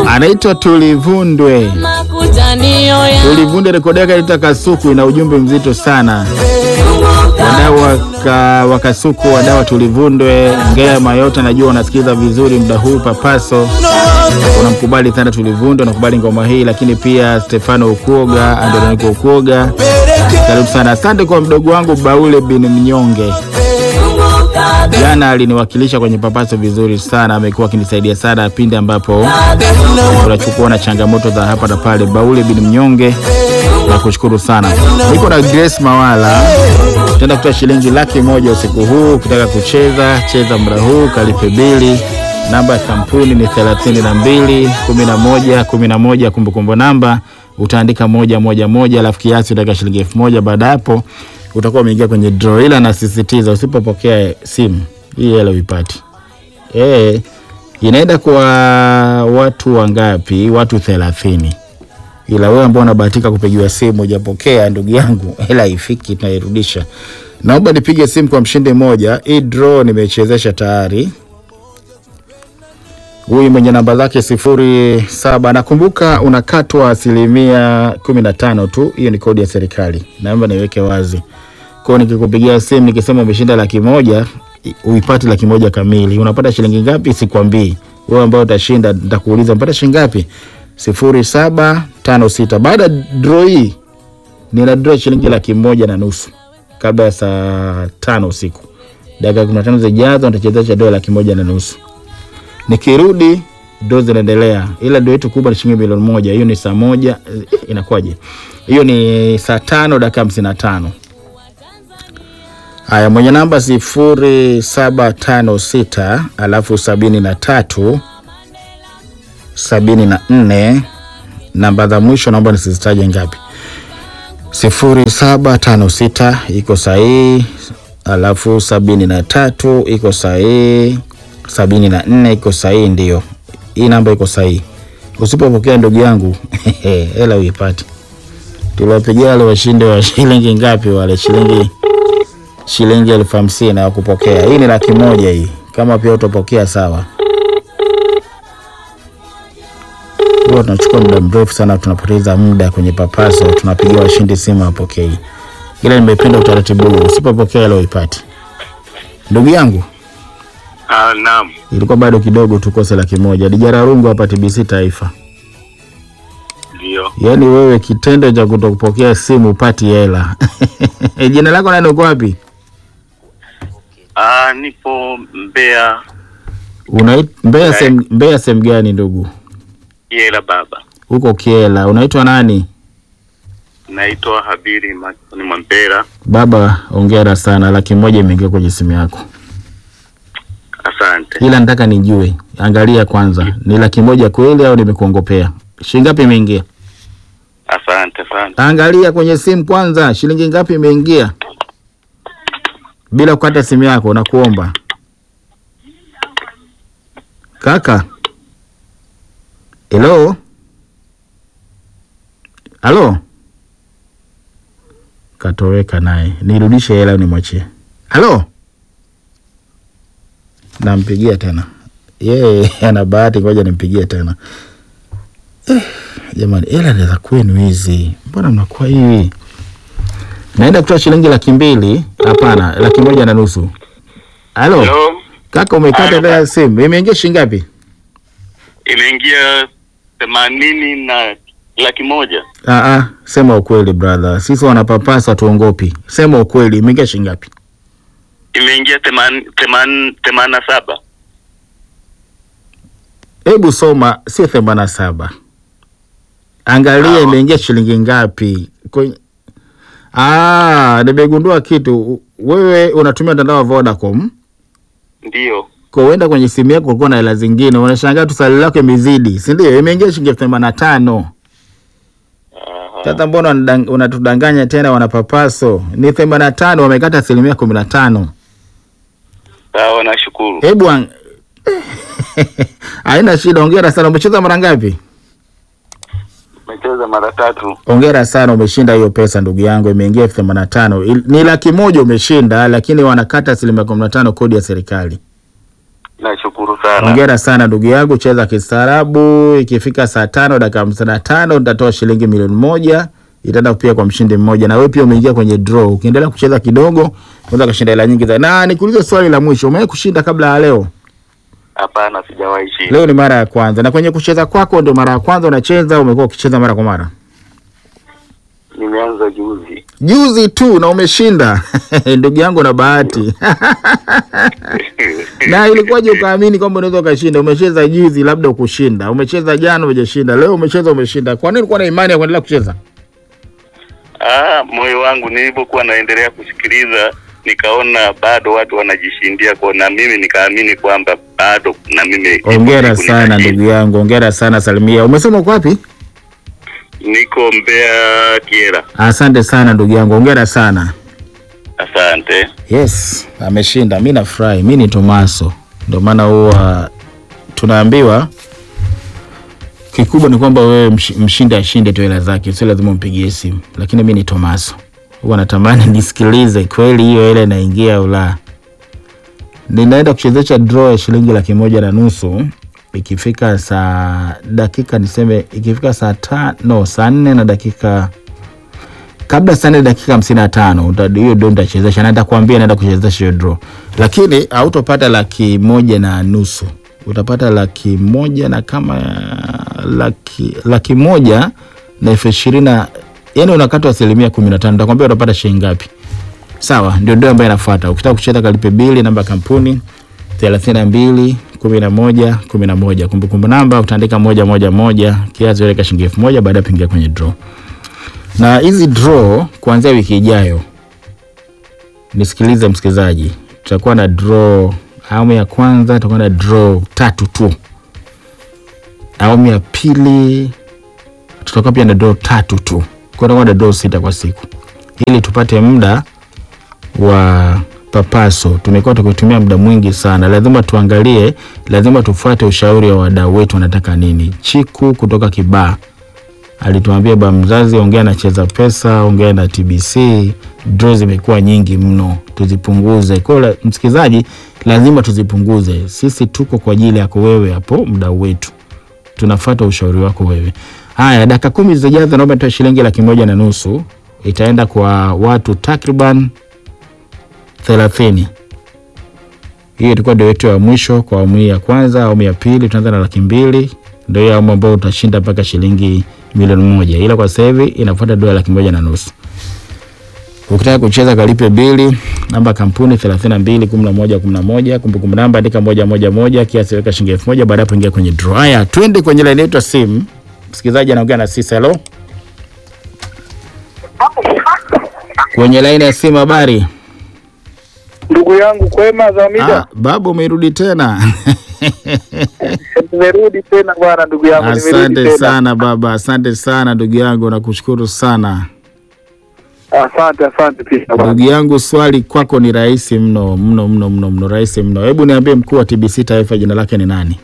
anaitwa Tulivundwe. makutanio ya Tulivundwe, rekodi yake inaitwa Kasuku, ina ujumbe mzito sana. Wadau waka, wa Kasuku, wadau wa Tulivundwe, ngema yote, najua unasikiliza vizuri muda huu. Papaso unamkubali sana Tulivundwe, unakubali ngoma hii, lakini pia Stefano Ukuoga, Androniko Ukuoga, karibu sana. Asante kwa mdogo wangu Baule bin Mnyonge, jana aliniwakilisha kwenye Papaso vizuri sana, amekuwa akinisaidia sana pindi ambapo tunachukua na changamoto za hapa na pale. Baule bin Mnyonge, nakushukuru sana. Niko na Grace Mawala, tenda kutoa shilingi laki moja usiku huu. Ukitaka kucheza cheza muda huu, kalipe bili. Namba ya kampuni ni thelathini na mbili kumi na moja kumi na moja. Kumbukumbu namba utaandika moja moja moja, alafu kiasi utaweka shilingi elfu moja. Baada ya hapo utakuwa umeingia kwenye draw, ila nasisitiza usipopokea simu hii hela uipati. Eh, inaenda kwa watu wangapi? Watu thelathini. Ila wewe ambao unabahatika kupigiwa simu hujapokea, ndugu yangu, hela haifiki, tunairudisha. Naomba nipige simu kwa mshindi mmoja. Hii draw nimechezesha tayari. Huyu mwenye namba zake sifuri saba, nakumbuka unakatwa asilimia kumi na tano tu. Hiyo ni kodi ya serikali, naomba niweke wazi. Kwa hiyo nikikupigia simu nikisema umeshinda laki moja uipate laki moja kamili. Unapata shilingi ngapi? Sikwambii. Wewe ambao utashinda nitakuuliza mpata shilingi ngapi? sifuri saba tano sita. Baada ya draw hii nina draw shilingi laki moja na nusu kabla ya saa tano usiku. Dakika kumi na tano zijazo nitachezesha dola laki moja na nusu. Nikirudi ndo zinaendelea, ila ndo yetu kubwa ni shilingi milioni moja. Hiyo ni saa moja eh, inakuwaje? Hiyo ni saa tano dakika hamsini na tano. Haya, mwenye namba sifuri saba tano sita alafu sabini na tatu sabini na nne namba za mwisho naomba nisizitaje ngapi. sifuri saba tano sita iko sahihi, alafu sabini na tatu iko sahihi, sabini na nne iko sahihi. Ndio hii namba iko sahihi. Usipopokea ndugu yangu hela uipati. Tuliwapigia wale washinde wa shilingi ngapi? Wale shilingi shilingi elfu hamsini na wakupokea. Hii ni laki moja hii, kama pia utapokea sawa. Huwa tunachukua muda mrefu sana, tunapoteza muda kwenye papaso, tunapigia washindi simu wapokei, ila nimependa utaratibu huu. Usipopokea leo ipati. Ndugu yangu, Ah, naam. ilikuwa bado kidogo tukose laki moja. Dijara Rungu hapa TBC Taifa. Ndio. Yaani wewe kitendo cha kutokupokea simu upati hela jina lako nani, uko wapi? Ah, nipo Mbeya Unait Mbeya sehemu Mbeya sehemu gani ndugu? Yela baba. Huko Kiela. Unaitwa nani? Naitwa Habiri Makoni Mwambera. Baba, ongera sana, laki moja imeingia kwenye simu yako, Asante. ila nataka nijue, angalia kwanza, ni laki moja kweli au nimekuongopea? Shilingi ngapi imeingia? Asante sana. Angalia kwenye simu kwanza, shilingi ngapi imeingia, bila kukata simu yako, nakuomba kaka. Hello, halo, katoweka naye, nirudishe hela au nimwachie? Halo, nampigia tena yeye, ana bahati, ngoja nimpigie tena. Eh, jamani, hela ni za kwenu hizi, mbona mnakuwa hivi? Naenda kutoa shilingi laki mbili, hapana, laki moja na nusu. Halo Hello. kaka, umekata Halo. hela ya simu, imeingia shilingi ngapi? Imeingia themanini na laki moja. Ah, ah, sema ukweli brother, sisi wanapapasa tuongopi. Sema ukweli, imeingia shilingi ngapi? Imeingia theman theman themanini na saba. Hebu soma, sio themanini na saba. Angalia Sawa. imeingia shilingi ngapi kwenye... Ah, nimegundua kitu. Wewe unatumia mtandao wa Vodacom, Ndio. kwa uenda kwenye simu yako kulikuwa na hela zingine, unashangaa tu salio lako imezidi, si ndio? Imeingia shilingi elfu themanini na tano. Aha. Sasa mbona unadang- unatudanganya tena, wanapapaso? Ni themanini na tano, wamekata asilimia kumi na tano. Sawa, nashukuru. Hebu ang- haina shida, ongera sana. Umecheza mara ngapi? Umecheza mara tatu. Ongera sana, umeshinda hiyo pesa ndugu yangu, imeingia elfu themanini na tano. Il- Ni laki moja umeshinda, lakini wanakata asilimia kumi na tano kodi ya serikali. Nashukuru sana. Hongera sana ndugu yangu, cheza kistaarabu. Ikifika saa tano dakika hamsini na tano nitatoa shilingi milioni moja itaenda pia kwa mshindi mmoja, na wewe pia umeingia kwenye draw. Ukiendelea kucheza kidogo, unaweza kushinda hela nyingi zaidi. Na nikuulize swali la mwisho, umewahi kushinda kabla ya leo? Hapana, sijawahi shinda. Leo ni mara ya kwanza. Na kwenye kucheza kwako ndio mara ya kwanza unacheza, au umekuwa ukicheza mara kwa mara? Nimeanza juzi. Juzi tu na umeshinda. Ndugu yangu na bahati. na ilikuwaje ukaamini kwamba unaweza ukashinda? Umecheza juzi, labda ukushinda. Umecheza jana, hujashinda. Leo umecheza, umeshinda. Kwa nini ulikuwa na imani ya kuendelea kucheza? Ah, moyo wangu nilipokuwa naendelea kusikiliza nikaona bado watu wanajishindia kwa na mimi nikaamini kwamba bado na mimi Hongera siku sana nitashinda. ndugu yangu, hongera sana Salimia. Umesema uko wapi? Niko Mbeya Kiera. Asante sana ndugu yangu, hongera sana. Asante. Yes, ameshinda. Mi nafurahi, mi ni Tomaso, ndio maana huwa tunaambiwa kikubwa ni kwamba wewe msh, mshindi ashinde tu hela zake, sio lazima umpigie simu. Lakini mi ni Tomaso, huwa natamani nisikilize kweli hiyo hela inaingia au la. Ninaenda kuchezesha draw ya shilingi laki moja na nusu ikifika saa dakika niseme, ikifika saa tano saa nne na dakika kabla saa nne dakika hamsini na tano uta- hiyo ndo nitachezesha na nitakwambia naenda kuchezesha hiyo draw, lakini hautopata laki moja na nusu utapata laki moja na kama laki, laki moja na elfu ishirini na yani unakatwa asilimia kumi na tano nitakwambia utapata shilingi ngapi. Sawa, ndio ndio ambayo inafuata. Ukitaka kucheza kalipe bili, namba ya kampuni thelathini na mbili kumi na moja kumi na moja kumbukumbu namba utaandika moja moja moja, kiasi weka shilingi elfu moja baada ya kuingia kwenye draw na hizi draw kuanzia wiki ijayo, nisikilize msikilizaji, tutakuwa na draw awamu ya kwanza, tutakuwa na draw tatu tu. Awamu ya pili tutakuwa pia na draw tatu tu, kwa tutakuwa na draw sita kwa siku, ili tupate muda wa papaso. Tumekuwa tukitumia muda mwingi sana, lazima tuangalie, lazima tufuate ushauri wa wadau wetu, wanataka nini. Chiku kutoka Kibaa alituambia ba mzazi, ongea na Cheza Pesa, ongea na TBC, draw zimekuwa nyingi mno, tuzipunguze. Kwa hiyo la- msikilizaji, lazima tuzipunguze. Sisi tuko kwa ajili yako wewe, hapo mdau wetu, tunafuata ushauri wako wewe. Haya, dakika kumi zijazo, naomba nitoe shilingi laki moja na nusu itaenda kwa watu takriban thelathini. Hiyo ilikuwa ndio yetu ya mwisho kwa awamu hii ya kwanza. Awamu ya pili tutaanza na laki mbili, ndio hiyo awamu ambayo utashinda mpaka shilingi milioni moja, ila kwa sasa hivi inafuata dola laki moja na nusu. Ukitaka kucheza kalipe bili, namba ya kampuni 32 11 11, kumbukumbu namba andika moja moja moja, kiasi weka shilingi elfu moja baada ya kuingia kwenye draw. Haya, twende kwenye laini yetu ya simu. Msikilizaji anaongea na sisi. Hello, kwenye laini ya simu, habari? Ndugu yangu kwema za Ah, mida, babu umerudi tena. nimerudi tena bwana, ndugu yangu nimerudi Asante tena. sana baba, asante sana ndugu yangu, nakushukuru sana Asante, asante pia bwana. ndugu yangu. Swali kwako ni rahisi mno mno mno mno mno, rahisi mno. Hebu niambie, mkuu wa TBC taifa jina lake ni nani?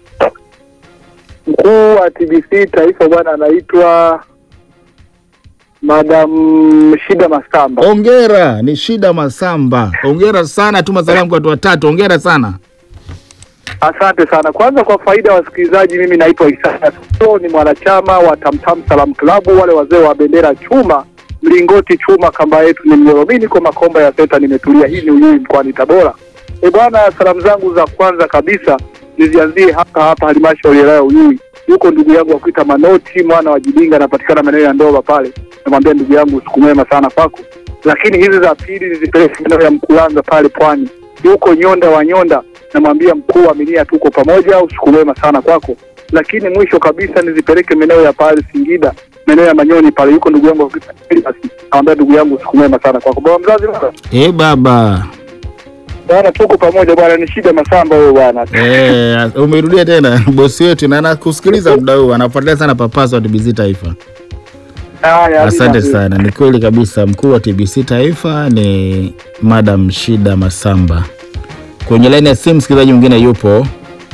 Mkuu wa TBC taifa bwana anaitwa Madam Shida Masamba. Ongera, ni Shida Masamba. Ongera sana, tuma salamu kwa watu watatu. Ongera sana. Asante sana. Kwanza kwa faida ya wasikilizaji, mimi naitwa Isaya Sio, ni mwanachama wa Tamtam Salam Klabu, wale wazee wa bendera chuma, mlingoti chuma, kamba yetu ni mnyororo. Mimi niko Makomba ya Seta, nimetulia. Hii ni Uyui mkoani Tabora. E bwana, salamu zangu za kwanza kabisa nizianzie hapa hapa halmashauri ya wilaya ya Uyui. Yuko ndugu yangu wa kuita Manoti mwana wa Jibinga, anapatikana maeneo ya Ndoba pale. Namwambia ndugu yangu, usiku mwema sana kwako. Lakini hizi za pili nizipeleke maeneo ya Mkulanga pale Pwani. Yuko Nyonda wa Nyonda, namwambia mkuu wa minia, tuko pamoja, usiku mwema sana kwako. Lakini mwisho kabisa nizipeleke maeneo ya pale Singida, maeneo ya Manyoni pale, yuko ndugu yangu wa kuita Elias. namwambia ndugu yangu, usiku mwema sana kwako. Baba mzazi bwana, Eh baba, bwana, tuko pamoja bwana, ni shida Masamba huyo bwana. eh, umerudia tena bosi wetu, na anakusikiliza muda huu, anafuatilia sana papaso wa TBC taifa. Haya, Asante Adina. sana, ni kweli kabisa. Mkuu wa TBC taifa ni Madam Shida Masamba. Kwenye laini ya simu msikilizaji mwingine yupo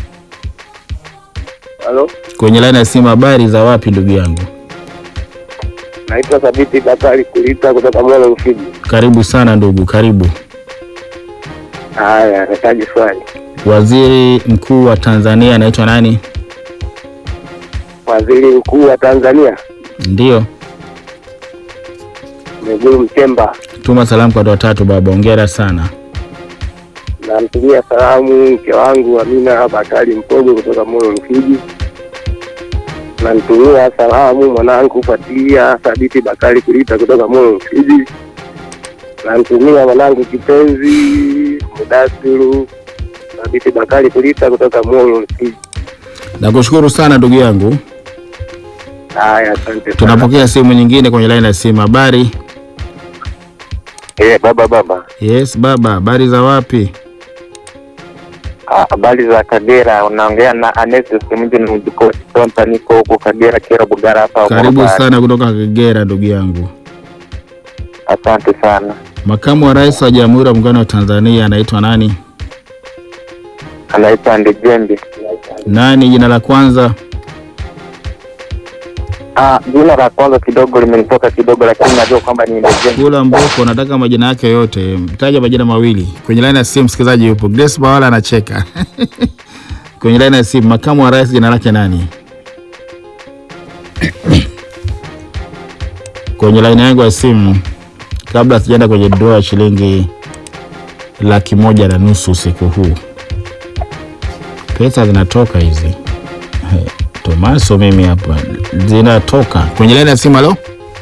Halo, kwenye laini ya simu. Habari za wapi ndugu yangu? naitwa Thabiti Bakari Kulita kutoka Mola Ufiji. Karibu sana ndugu, karibu. Haya, nahitaji swali. Waziri mkuu wa Tanzania anaitwa nani? Waziri mkuu wa Tanzania Ndio, Mwigulu Nchemba, tuma salamu kwa watu watatu baba. Hongera sana. namtumia salamu mke wangu Amina Bakari Mpogo kutoka Moyo Mfiji. Namtumia salamu mwanangu Fatia Thabiti Bakari Kulita kutoka Moyo Mfiji. Namtumia mwanangu kipenzi Mudasiru Thabiti Bakari Kulita kutoka Moyo Mfiji. Nakushukuru sana ndugu yangu. Haya, asante sana. Tunapokea simu nyingine kwenye laini ya simu. Habari? Eh, baba baba, Yes baba, habari za wapi? Ah, habari za Kagera, unaongea na Anesis Mji ni Mjukoti Tonta, niko huko Kagera Kera Bugara hapa. Karibu Morogoro. sana kutoka Kagera ndugu yangu. Asante sana. Makamu wa Rais wa Jamhuri ya Muungano wa Tanzania anaitwa nani? Anaitwa Ndejembe. Nani jina la kwanza? Ah, jina la kwanza kidogo limenitoka kidogo, lakini najua kwamba ni Ndejembe. Kula Mboko, nataka majina yake yote. Taja majina mawili. Kwenye laini ya simu msikilizaji yupo. Grace Bawala anacheka. Kwenye laini ya simu makamu wa rais jina lake nani? Kwenye laini yangu ya simu kabla sijaenda kwenye doa ya shilingi laki moja na nusu usiku huu. Pesa zinatoka hizi. He, Tomaso mimi hapa zinatoka. Kwenye laini ya simu halo?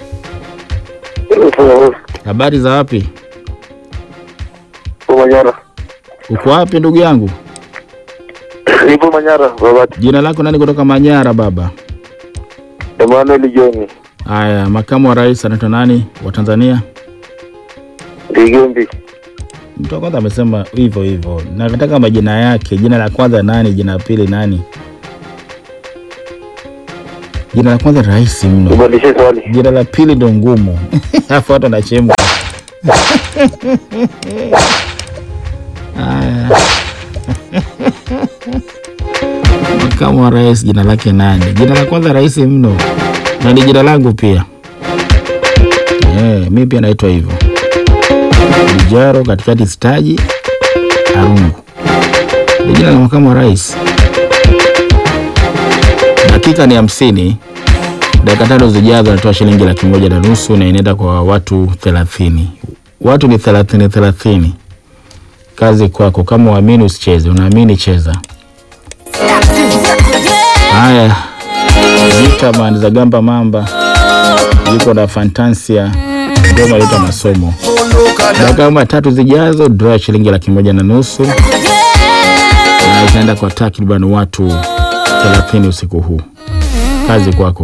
Habari za wapi? Nipo Manyara. Uko wapi ndugu yangu? Nipo Manyara, baba. Jina lako nani kutoka Manyara baba? Emmanuel John. Haya, makamu wa rais anaitwa nani wa Tanzania? Ndejembe. Mtu wa kwanza amesema hivyo hivyo. Nataka majina yake. Jina la kwanza nani? Jina la pili nani? Jina la kwanza rahisi mno, Ubadilishe swali. jina la pili ndo ngumu. Alafu watu wanachemka. Haya. Makamu wa rais jina lake nani? Jina la kwanza rahisi mno na ni jina langu pia. Eh, mi pia naitwa hivyo. Bijaro katikati staji Arungu. Ni jina la makamu wa rais. Dakika ni hamsini. Dakika tano zijazo natoa shilingi laki moja na nusu na inaenda kwa watu thelathini. Watu ni thelathini thelathini. Kazi kwako, kama uamini usicheze, unaamini cheza. Haya, Vitaman za Gamba Mamba yuko na Fantasia, ngoma inaitwa Masomo. Dakika kama tatu zijazo, draw ya shilingi laki moja na nusu na itaenda kwa takriban watu thelathini usiku huu. Kazi kwako.